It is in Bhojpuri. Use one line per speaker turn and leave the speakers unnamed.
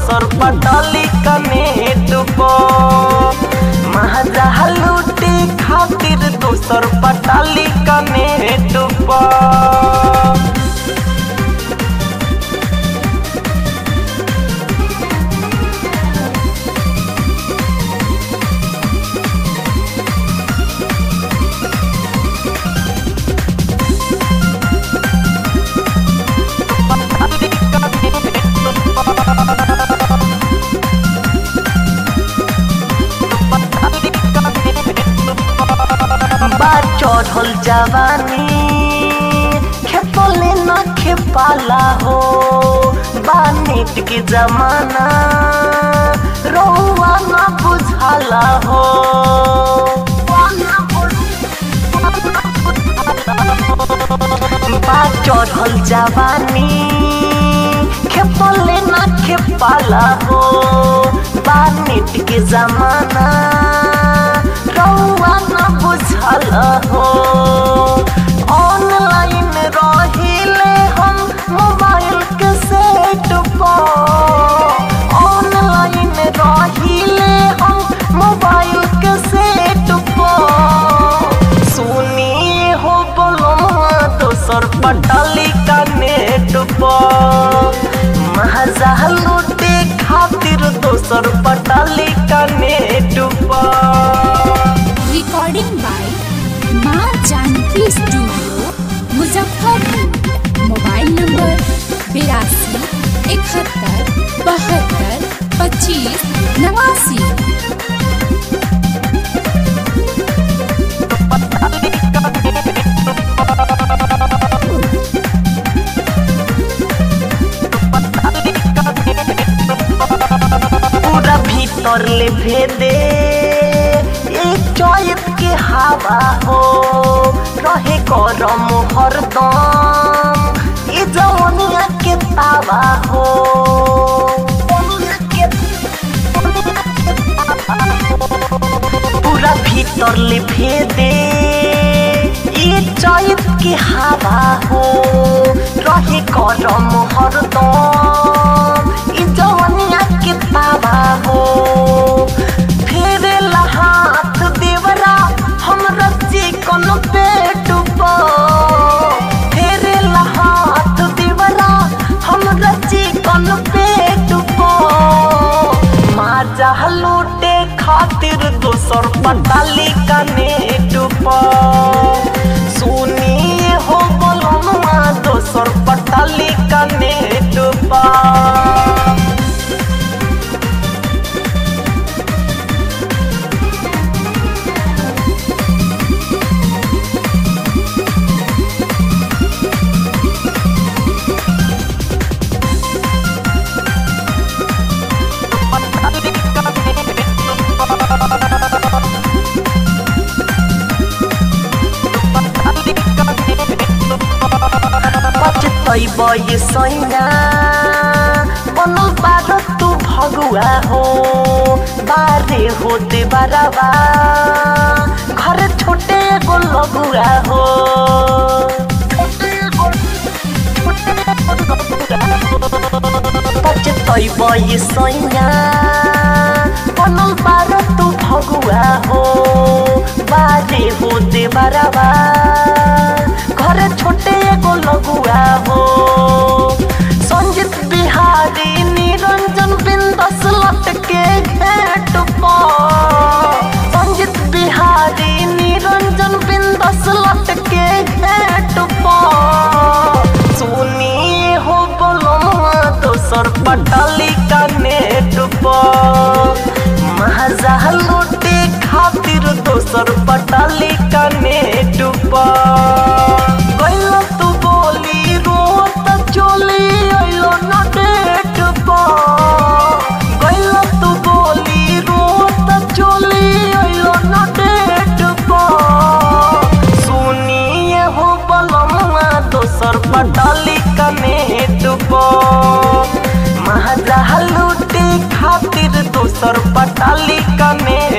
दोसर पटाली कनेट महाजा लूटे खातिर दोसर पटाली कनेट बा चढ़ल जवानी खेपले न खेपाला हो बा नेट के जमाना रौआ न बुझाला हो बा चढ़ल जवानी खेपले न खेपाला हो बा नेट के जमाना रौआ न बुझल हो ऑनलाइन रहिले हम मोबाइल के सेट पर ऑनलाइन रहिले हम मोबाइल के सेट पर सुनी हो बोलो दोसर पटाली का नेट पर महजा लूटे खातिर दोसर पटाली का नेट पर
रिकॉर्डिंग बाय माँ Janki studio Muzaffarpur mobile number बिरासी इकहत्तर बहत्तर पच्चीस नवासी
पूरा भीतर ले भेदे एक चौत के हवा हो रहे गरम हरदम ये जवनिया के तावा हो पूरा भीतर ले भेदे ये चौत के हवा हो रहे गरम हरदम ये जवनिया के तावा हो फेरे हाथ देवरा हम रची कोनो पेट पर फेरे हाथ देवरा हम रची कोनो पेट पर माजा लूटे खातिर दोसर पटाली का नेट पर सुनी हो बोलनुआ दोसर पटाली का नेट पर बचतै सैना बनल बार तू भगुआ हो बारे होते बाराबा घर छोटे एगो लगुआ हो बचतै सैना बनल बार तू भगुआ हो बारे होते बाराबा घर छोटे एगो लगुआ हो संजीत बिहारी निरंजन बिंदस लटके घेट पर संजीत बिहारी निरंजन बिंदस लटके घेट पर सुनी हो बोलो दोसर पटाली का नेट पर महजा लूटे खातिर दोसर पटाली का नेट पर गइलो तू बोली रोत चोली अइलो न डेट पर गइलो तू बोली रोत चोली अइलो न डेट पर सुनिए हो बलमुआ दोसर पटाली का नेट पर महजा लूटे खातिर दोसर पटाली का नेट